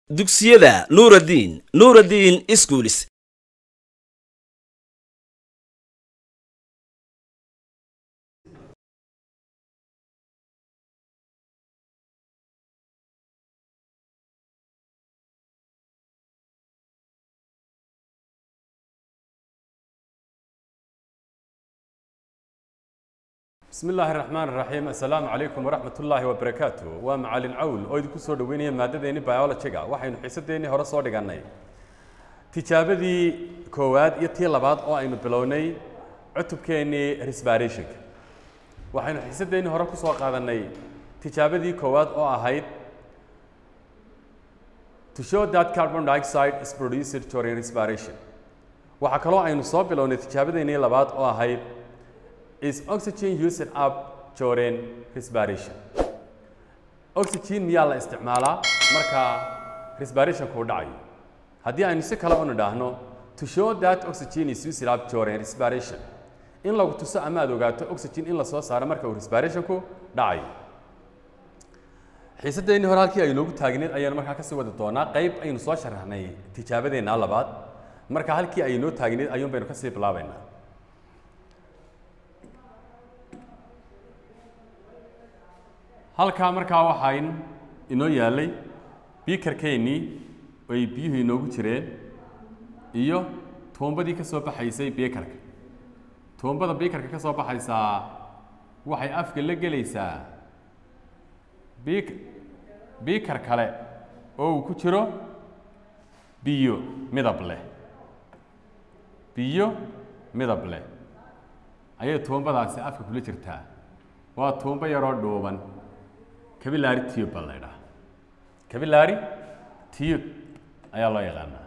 dugsiyada nuuraddiin nuuraddiin iskuulis bismi illaahi araxmaan iraxiim assalaamu calaykum waraxmat ullaahi wabarakaatu waa macalin cawl oo idinku soo dhoweynaya maadadeenni biologiga waxaynu xiisadeennii hore soo dhigannay tijaabadii koowaad iyo tii labaad oo aynu bilownay cutubkeennii resbarationka waxaynu xiisadeennii hore ku soo qaadannay tijaabadii koowaad oo ahayd to show that carbon dioxide is produced during respiration waxaa kaloo aynu soo bilownay tijaabadeennii labaad oo ahayd is oxygen used up during respiration oxygen miyaa la isticmaalaa marka respirationku u dhacayo haddii aynu si kale u nidhaahno to show that oxygen is used up during respiration in lagu tuso ama aad ogaato oxygen in la soo saaro marka uu respirationku dhacayo xiisadeennii hore halkii ay noogu taagneed ayaanu markaa kasii wadi doonaa qayb aynu soo sharaxnay tijaabadeenna labaad marka halkii ay noo taagneed ayuun baynu kasii bilaabaynaa halkaa markaa waxaan inoo yaallay biikarkeennii ay biyuhu inoogu jireen iyo tuumbadii ka soo baxaysay biikarka tuumbada biikarka ka soo baxaysaa waxay afka la gelaysaa biik biikar kale oo uu ku jiro biyo midab leh biyo midab leh ayay tuumbadaasi afka kula jirtaa waa tuumbo yaroo dhuuban capillaary tube baa la ydhaha capillaary tube ayaa loo yaqaanaa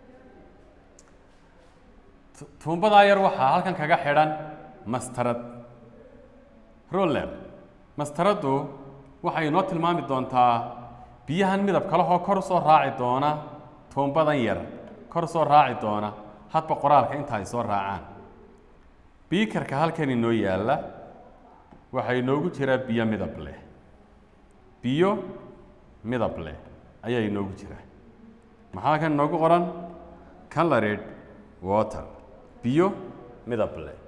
tuumbadaa yar waxaa halkan kaga xidhan mastarad roller mastaraddu waxay inoo tilmaami doontaa biyahan midab kalehoo kor usoo raaci doona tuumbadan yar kor usoo raaci doona hadba qoraalka inta ay soo raacaan biikarka halkan inoo yaalla waxaa inoogu jira biyo midab leh biyo midab leh ayaa inoogu jira maxaa kan inoogu qoran colored water biyo midab leh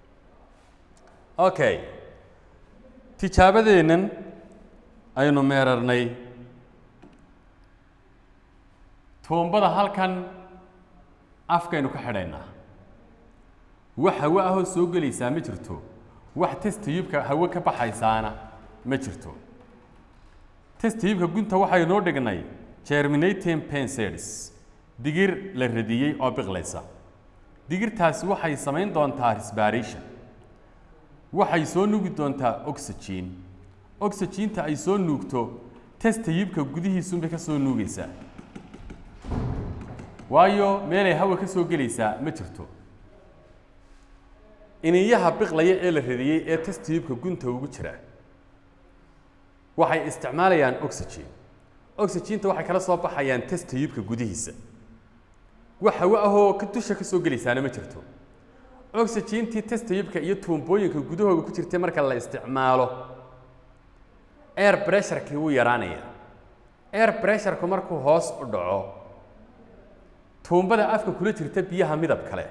okay tijaabadeennan aynu meerarnay tuumbada halkan afkaynu ka xidhaynaa wax hawo ahoo soo gelaysaa ma jirto wax testayubka hawo ka baxaysaana ma jirto testayubka gunta waxay noo dhignay germinating pensers digir la radiyey oo biqlaysa digirtaasi waxay samayn doontaa respiration waxay soo nuugi doontaa oxygen oxyginta ay soo nuugto testayubka gudihiisunbay ka soo nuugaysaa waayo meelay hawa ka soo gelaysaa ma jirto iniyaha biqlaya ee la radiyey ee testayubka gunta ugu jira waxay isticmaalayaan oxygen oxyginta waxay kala soo baxayaan testayubka gudihiisa wax hawo ahoo ka dusha ka soo gelaysaana ma jirto oxygintii testayubka iyo tuumbooyinka gudahooga ku jirtay marka la isticmaalo air pressurekii wuu yaraanaya air pressureku markuu hoos u dhaco tuumbada afka kula jirta biyaha midab kale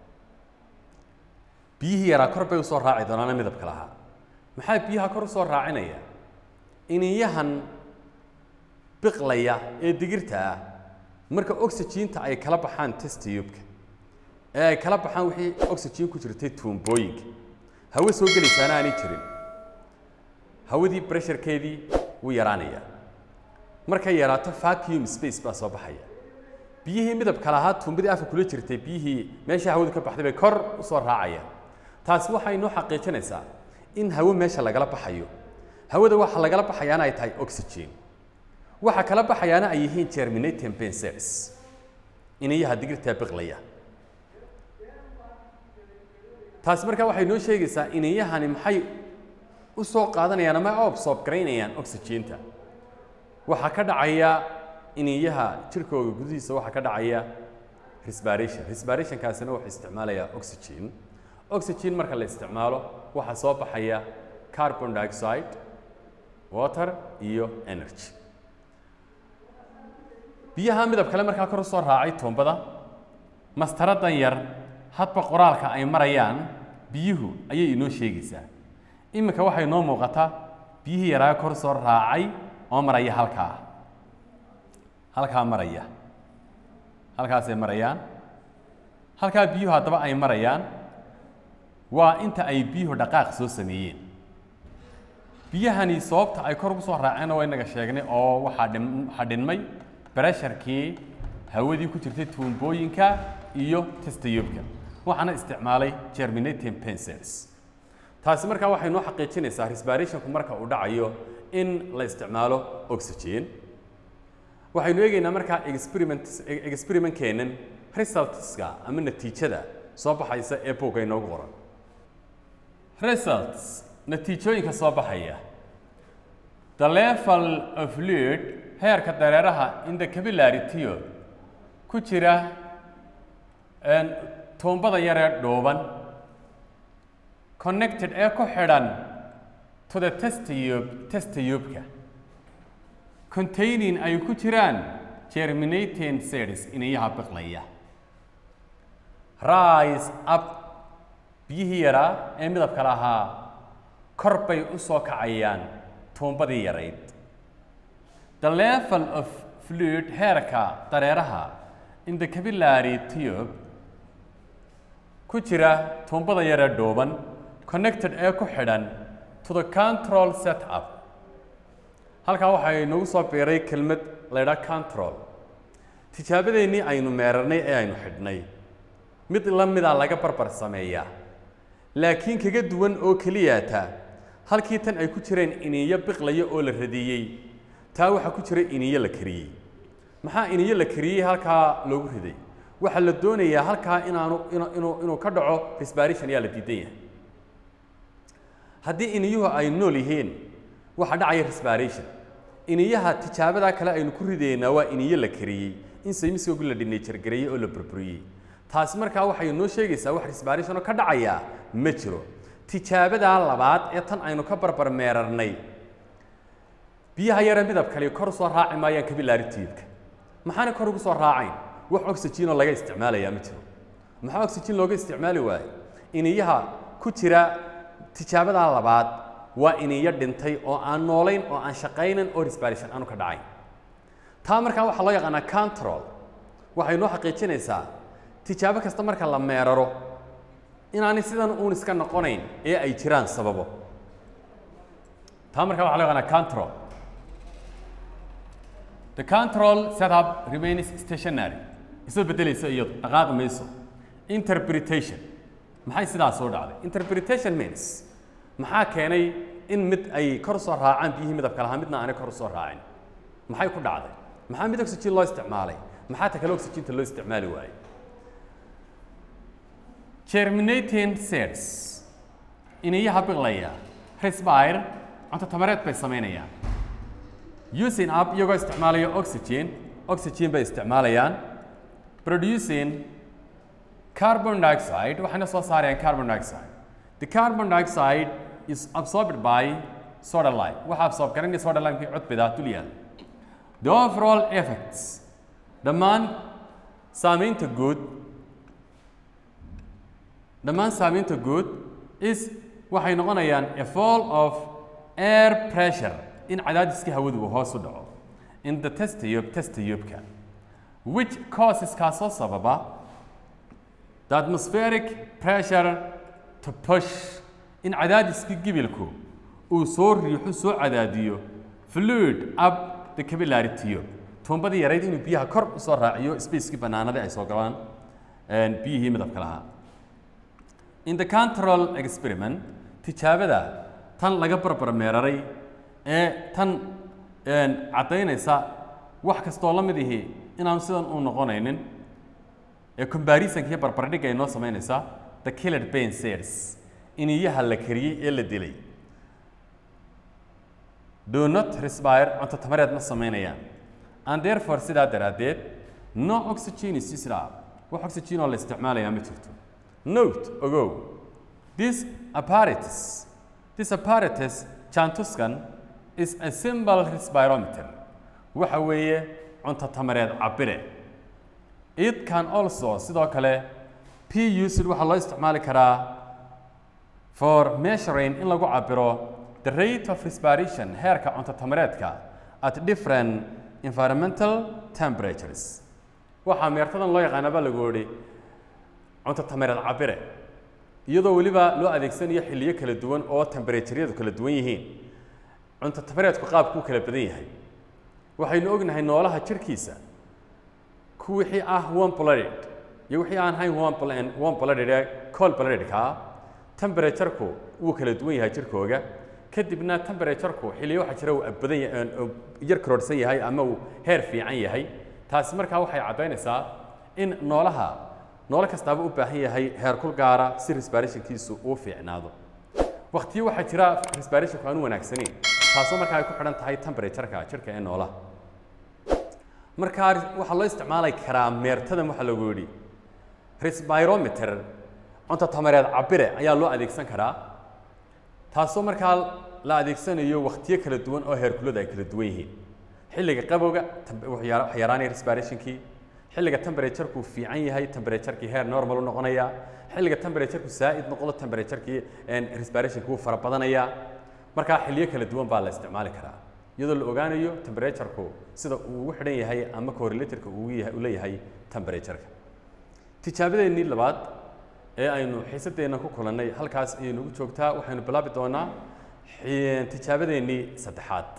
biyihii yaraa kor bay usoo raaci doonaana midabka lahaa maxaa biyaha kor usoo raacinaya iniyahan biqlaya ee digirta ah marka oxyginta ay kala baxaan testayubka ee ay kala baxaan wixii oxygen ku jirtay tuumbooyinka hawo soo gelaysaana aanay jirin hawadii bressurekeedii wuu yaraanaya markay yaraato vacuum space baa soo baxaya biyihii midabka lahaa tuumbadii afka kula jirtay biyihii meeshii hawadu ka baxday bay kor usoo raacayaan taasi waxay inoo xaqiijinaysaa in hawo meesha lagala baxayo hawada waxa lagala baxayaana ay tahay oxygen waxa kala baxayaana ay yihiin germinating pensers iniyaha digirtaa biqlaya taasi markaa waxay noo sheegaysaa iniyahani maxay u soo qaadanayaan ama absorb garaynayaan oxygenta waxaa ka dhacaya iniyaha jirkooga gudihiisa waxaa ka dhacaya respiration respirationkaasina wuxuu isticmaalayaa oxygen oxygen marka la isticmaalo waxaa soo baxaya carbon dioxide water iyo energy biyaha midab kale markaa kor u soo raacay tuumbada mastaradan yar hadba qoraalka ay marayaan biyuhu ayay inoo sheegaysaa iminka waxay noo muuqataa biyihii yaraa kor soo raacay oo maraya halkaa halkaa maraya halkaasay marayaan halkaa biyuhu haddaba ay marayaan waa inta ay biyuhu dhaqaaq soo sameeyeen biyahani sababta ay kor ugu soo raaceenna waa inaga sheegnay oo waxaa dhim waxaa dhinmay bresharkii hawadii ku jirtay tuumbooyinka iyo testayobka waxaana isticmaalay germinating pencils taasi markaa waxay noo xaqiijinaysaa respirationku marka uu dhacayo in la isticmaalo oxygen waxaynu eegaynaa markaa experiment experimentkeenan resultska ama natiijada soo baxaysa ee buugga inoogu qoran results natiijooyinka soo baxaya the level of fluid heerka dareeraha in the capillary tube ku jira tuumbada yaree dhuuban connected ee ku xidhan to the testayub testayubka containing ay ku jiraan germinating cells inayaha biqlaya rise up biyihii yaraa ee midabka lahaa kor bay u soo kacayaan tuumbadii yarayd the level of fluid heerka dareeraha in the capillary tube ku jira tuumbada yaree dhuuban connected ee ku xidhan to the control setup halkaa waxay nagu soo biiray kelmad la ydhaha control tijaabadeennii aynu meerarnay ee aynu xidhnay mid la mida laga barbar sameeyaa laakiin kaga duwan oo keliyaata halkii tan ay ku jireen iniyo biqlaya oo la radiyey taa waxaa ku jira iniyo la kariyey maxaa iniyo la kariyey halkaa loogu riday waxaa la doonayaa halkaa inaanu inuu inuu ka dhaco respiration ayaa la diidan yahay haddii iniyuhu ay nool yihiin waxaa dhacaya respiration iniyaha tijaabadaa kale aynu ku ridaynaa waa iniyo la kariyey in saymiskoogu la dhinajargareeyey oo la burburiyey taasi markaa waxay noo sheegaysaa wax respiration oo ka dhacaya ma jiro tijaabadaa labaad ee tan aynu ka barbar meerarnay biyaha yare midab kale kor usoo raaci maayaan capillary tube-ka maxaana kor ugu soo raacayn wax oxygen oo laga isticmaalayaa ma jiro maxaa oxygen looga isticmaali waaye iniyaha ku jira tijaabadaa labaad waa iniyo dhintay oo aan noolayn oo aan shaqaynan oo respiration aanu ka dhacayn taa markaa waxaa loo yaqaanaa control waxay noo xaqiijinaysaa tijaabo kasta marka la meeraro inaanay sidan uun iska noqonayn ee ay jiraan sababo taa markaa waxaa loo yaqaanaa control the control setup remains stationary isoo beddelaysa iyadu dhaqaaqi mayso interpretation maxay sidaas soo dhacday interpretation means maxaa keenay in mid ay kor soo raacaan biyihii midabka lahaa midna aanay kor soo raacin maxay ku dhacday maxaa mid oxygen loo isticmaalay maxaa ta kale oxygenta loo isticmaali waayey germinating cells iniyaha biqlaya respire cunto tamareed bay samaynayaan using up iyagoo isticmaalaya oxygen oxygen bay isticmaalayaan producing carbon dioxide waxayna soo saarayaan carbon dioxide the carbon dioxide is absorbed by soda lime waxa absorb garanaya soda limekii cudbida dul yaal the overall effects dhammaan saamaynta guud dhammaan saamaynta guud is waxay noqonayaan a fall of air pressure in cadaadiskii hawadu uu hoos u dhaco in the testayub testayubka which causes kaasoo sababa the atmospheric pressure to push in cadaadiskii gibilku uu soo riixo soo cadaadiyo fluid up the capillary tube tuumbadii yarayd inuu biyaha kor u soo raaciyo spacekii bannaanada ay soo galaan biyihii midabka lahaa in the control experiment tijaabada tan laga barbar meeraray ee tan caddaynaysa wax kastoo la mid ihi inaanu sidan u noqonaynin ee combarisonka iyo barbardhigga ay noo samaynaysaa the killed pain cells iniyaha la kariyey ee la dilay do not respire cunto tamareed ma samaynayaan and therefore sidaa daraaddeed no oxygen is used up wax oxygen oo la isticmaalayaa ma jirto note ogow this apparatus this apparatus jantuskan is a simple respirometer waxa weeye cunto tamareed cabire it can also sidoo kale p used waxaa loo isticmaali karaa for measuring in lagu cabiro the rate of respiration heerka cunto tamareedka at different environmental temperatures waxaa meertadan loo yaqaana baa lagu yihi cunto tamareed cabire iyadoo weliba loo adeegsanayo xilliyo kala duwan oo temperaturyadu kala duwan yihiin cunto tamareedku qaabkuu kala badan yahay waxaynu ognahay noolaha jirkiisa ku wixii ah one blooded iyo wixii aan ahayn one bl- one blooded ee cold bloodedka temperatureku wuu kala duwan yahay jirkooga kadibna temperatureku xilliyo waxaa jira uu badan yahay uu yar karoorsan yahay ama uu heer fiican yahay taasi markaa waxay caddaynaysaa in noolaha noole kastaaba u baahan yahay heerkul gaara si respirationkiisu uu fiicnaado waqtiyo waxaa jira respirationku aan u wanaagsanayn taasoo markaa ay ku xidhan tahay temperatureka jirka ee noolaha markaa waxaa loo isticmaali karaa meertadan waxaa lagu yidhi respirometer cunto tamareed cabire ayaa loo adeegsan karaa taasoo markaa la adeegsanayo waqtiyo kala duwan oo heerkulada ay kala duwan yihiin xilliga qabowga tem- wuxuu yara- wax yaraanaya respirationkii xilliga temperatureku fiican yahay temperaturekii heer normal u noqonaya xilliga temperatureku zaa'id noqdo temperaturekii respirationki wuu fara badanayaa markaa xilliyo kala duwan baa la isticmaali karaa iyadoo la ogaanayo temperatureku sida uu ugu xidhan yahay ama correlatorka uu yahay uu leeyahay temperatureka tijaabadeennii labaad ee aynu xiisadeenna ku kulannay halkaas ayaynu ugu joogtaa waxaynu bilaabi doonaa xi- tijaabadeennii saddexaad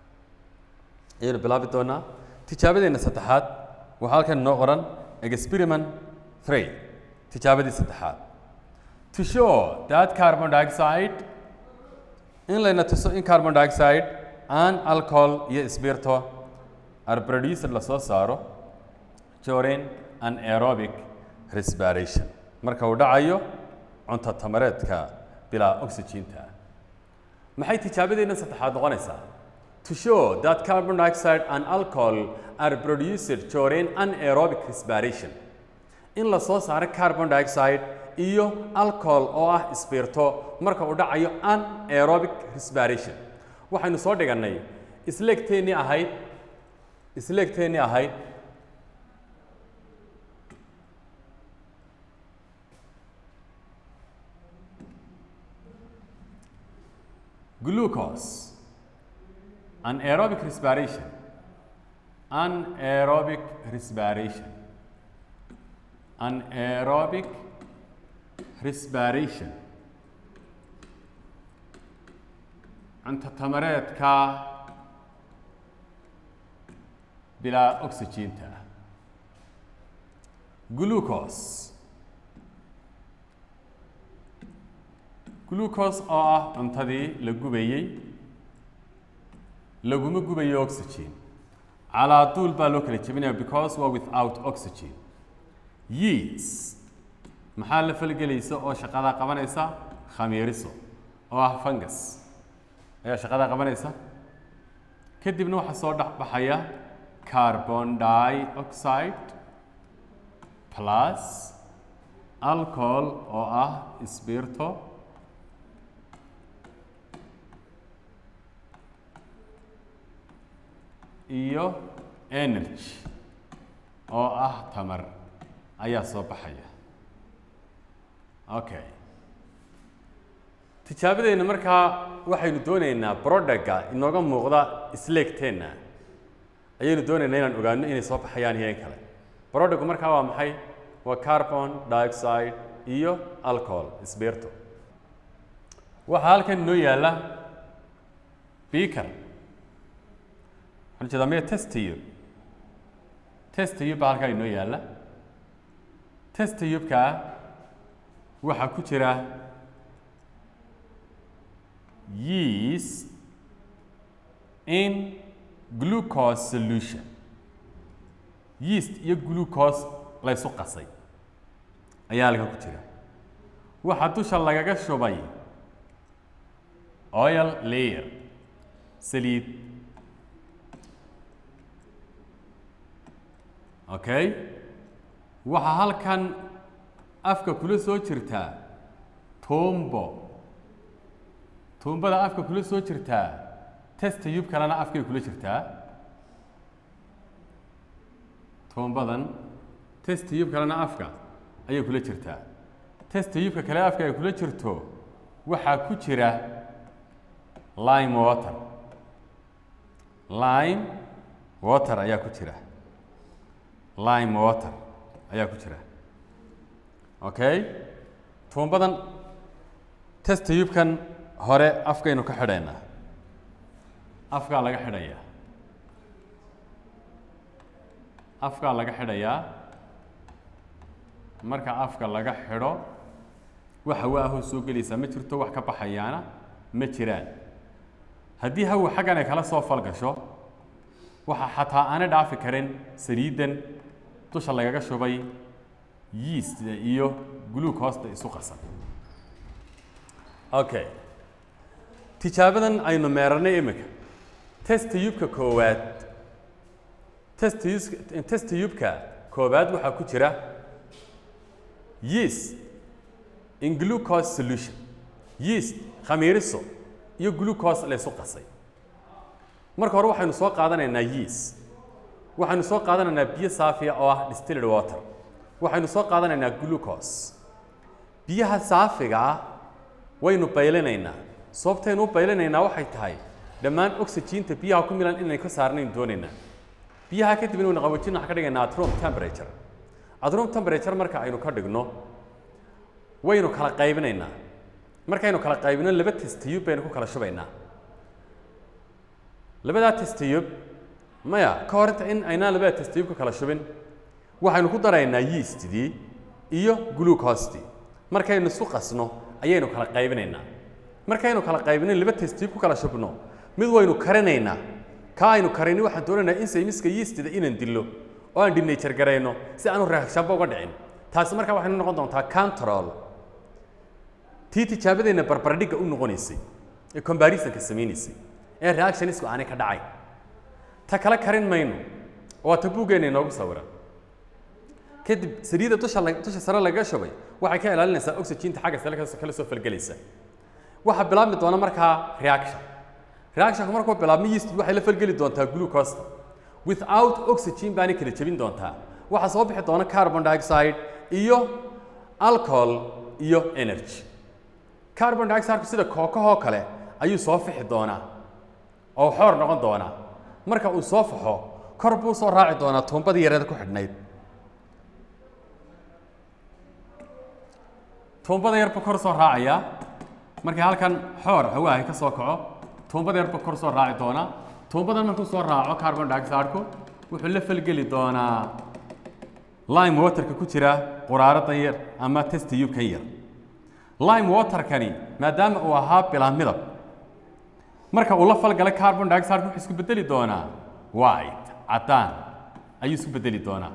ayaynu bilaabi doonaa tijaabadeenna saddexaad waxaa halkan inoo qoran experiment three tijaabadii saddexaad to show that carbon dioxide in layna tuso in carbon dioxide and alcohol iyo spirito are produced lasoo saaro during anaerobic respiration marka uu dhacayo cunto tamareedka bilaa oxygeenta ah maxay tijaabadeenna saddexaad noqonaysaa to show that carbon dioxide and alcohol are produced during anaerobic respiration in la soo saaro carbon dioxide iyo alcohol oo ah spirito marka uu dhacayo anaerobic respiration waxaynu soo dhigannay isleegteennii ahayd isleegteennii ahayd glucose anaerobic respiration anaerobic respiration anaerobic respiration cunto tamareedka bilaa oxygeenta ah glucose glucose oo ah cuntadii la gubayey laguma gubayo oxygen calaa duul baa loo kala jebinaya because waa without oxygen yeast maxaa la falgelaysa oo shaqadaa qabanaysa khamiiriso oo ah fungus ayaa shaqadaa qabanaysa kadibna waxaa soo dhex baxaya carbon dioxide plus alcohol oo ah spirito iyo energy oo ah tamar ayaa soo baxaya okay tijaabadeenna markaa waxaynu doonaynaa brodhaga inooga muuqda isleegteenna ayaynu doonaynaa inaan ogaano inay soo baxayaan iyo in kale brodhagu markaa waa maxay waa carbon dioxide iyo alcohol sbirto waxaa halkan inoo yaalla beaker waxaan jeedaa maya testayub testayub baa halkaa inoo yaalla testayubkaa waxaa ku jira yeast in glucose solution yeast iyo glucose laysu qasay ayaa halka ku jira waxaa dusha lagaga shubay oil layer saliid okay waxaa halkan afka kula soo jirtaa tuumbo tuumbada afka kula soo jirtaa testayub kalena afkay kula jirtaa toombadan test tube kalena afka ayay kula jirtaa test tube-ka kale afka ay kula jirto waxaa ku jira lime water lime water ayaa ku jira lime water ayaa ku jira okay tuumbadan test tube-kan hore afkaynu ka xidhaynaa afkaa laga xidhayaa afkaa laga xidhayaa marka afka laga xidho wax hawa ahoo soo gelaysaa ma jirto wax ka baxayaana ma jiraan haddii hawa xaggan ay kala soo falgasho waxa xataa aanay dhaafi karin saliiddan dusha lagaga shubay yeast iyo glucose-da isu qasan okay tijaabadan aynu meeranay iminka test tube-ka koowaad test test tube-ka koowaad waxaa ku jira yeast in glucose solution yeast khamiiriso iyo glucose laysu qasay marka hore waxaynu soo qaadanaynaa yeast waxaynu soo qaadanaynaa biyo saafiya oo ah distilled water waxaynu soo qaadanaynaa glucose biyaha saafiga ah waynu baylinaynaa sababtaynu u baylinaynaa waxay tahay dhammaan oxygeenta biyaha ku milan inay ka saarnayn doonaynaa biyaha kadib inaynu qaboojin waxaan ka dhigaynaa at room temperature at room temperature marka aynu ka dhigno waynu kala qaybinaynaa markaynu kala qaybino laba testayub baynu ku kala shubaynaa labadaa testayub maya ka hor inta in aynaan labada testayub ka kala shubin waxaynu ku daraynaa yeastdii iyo glucostii markaynu isu qasno ayaynu kala qaybinaynaa markaynu kala qaybino laba testayub ku kala shubno mid waynu karinaynaa ka aynu karini waxaan doonaynaa in saymiska yeastida inaan dillo oo aan dinature garayno si aanu reakshanba uga dhicin taasi markaa waxaynu noqon doontaa control tii tijaabadeenna barbardhigga u noqonaysay ee combarisonka samaynaysay ee reactionisku aanay ka dhacayn ta kale karin mayno waa ta buuggeena inoogu sawiran kadib saliidda dusha la- dusha sare lagaga shubay waxay ka ilaalinaysaa oxygeenta xagga sare kas- kala soo falgelaysa waxaa bilaabmi doona markaa reaction reactionka markuu bilaabmo yeast waxay la falgeli doontaa glucose without oxygen baanay kala jebin doontaa waxaa soo bixi doona carbon dioxide iyo alcohol iyo energy carbon dioxide sida kookahoo kale ayuu soo fixi doonaa oo xoor noqon doonaa marka uu soo faxo kor buu soo raaci doonaa tuumbadii yareeda ku xidhnayd tuumbada yar buu kor soo raacayaa markii halkan xoor hawaahay ka soo kaco tuumbada yar buu kor soo raaci doonaa tuumbadan markuu soo raaco carbon dioxide-ku wuxuu la falgeli doonaa lime waterka ku jira quraaradan yar ama test tube-kan yar lime waterkani maadaama uu ahaa bilaa midab marka uu la falgalay carbon dioxide wuxuu isku bedeli doonaa white caddaan ayuu isku bedeli doonaa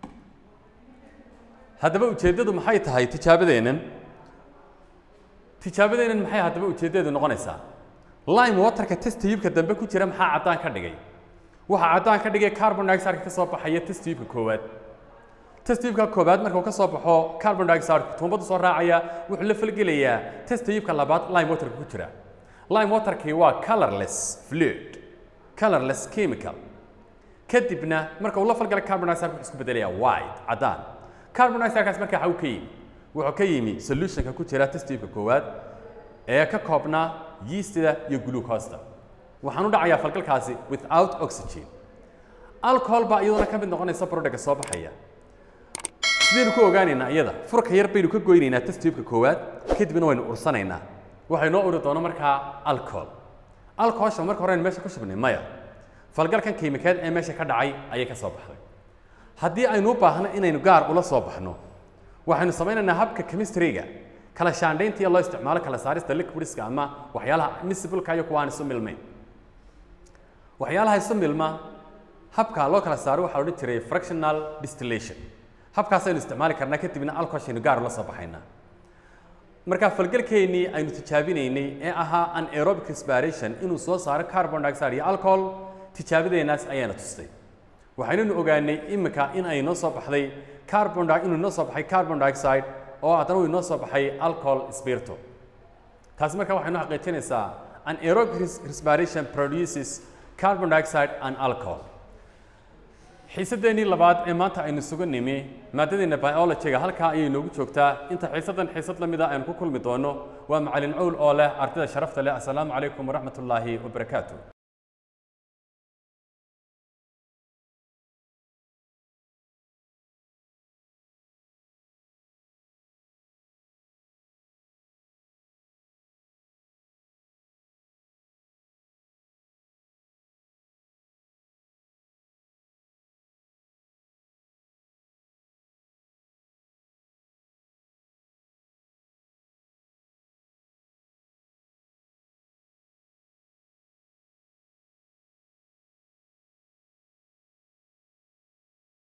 haddaba ujeeddadu maxay tahay tijaabadeennan tijaabadeennan maxay haddaba ujeeddadeedu noqonaysaa lime waterka test tube-ka dambe ku jira maxaa caddaan ka dhigay waxaa caddaan ka dhigay carbon dioxide ka soo baxaya test tube-ka koowaad test tube-ka koowaad marka uu ka soo baxo carbon dioxide tuumbadu soo raacaya wuxuu la falgelayaa test tube-ka labaad lime waterka ku jira lime waterkii waa colorless fluid colorless chemical kadibna marka uu la falgalay carbon dioxide wuxuu isku bedelayaa white caddaan carbon dioxide-kaas marka waxa uu ka yimi wuxuu ka yimi solutionka ku jira test tube-ka koowaad ee ka koobnaa yeastida iyo glucose-da waxaan u dhacayaa falgalkaasi without oxygen alcohol baa iyaduna ka mid noqonaysa productka soo baxaya sidaynu ku ogaanaynaa iyada furka yar baynu ka goynaynaa test tube-ka koowaad kadibna waynu ursanaynaa waxay noo uri doona markaa alcohol alcoholsha marka hore aynu meesha ku shubnay maya falgalkan kiimikeed ee meesha ka dhacay ayay ka soo baxday haddii aynu u baahno inaynu gaar ula soo baxno waxaynu samaynaynaa habka chemistry-ga kala shaandhaynta iyo loo isticmaalo kala saarista liquidska ama waxyaalaha miscible-ka iyo kuwa aan isu milmayn waxyaalaha isu milma habka loo kala saaro waxaa la odhan jiray fractional distillation habkaasaynu isticmaali karnaa kadibna alcoholshaynu gaar ula soo baxaynaa marka falgalkeennii aynu tijaabinaynay ee ahaa anaerobic respiration inuu soo saaro carbon dioxide iyo alcohol tijaabadeennaas ayaana tustay waxaynanu ogaanay imika in ay noo soo baxday carbon di- inuu noo soo baxay carbon dioxide oo haddana uu inoo soo baxay alcohol spirito taasi marka waxay noo xaqiijinaysaa anaerobic res- respiration produces carbon dioxide and alcohol xiisadeennii labaad ee maanta aynu suga nimi maadadeenna biologyga halkaa ayay noogu joogtaa inta xiisadan xiisad la mida aynu ku kulmi doono waa macalin cowl oo leh ardayda sharafta leh assalaamu calaykum waraxmat ullaahi wabarakaatu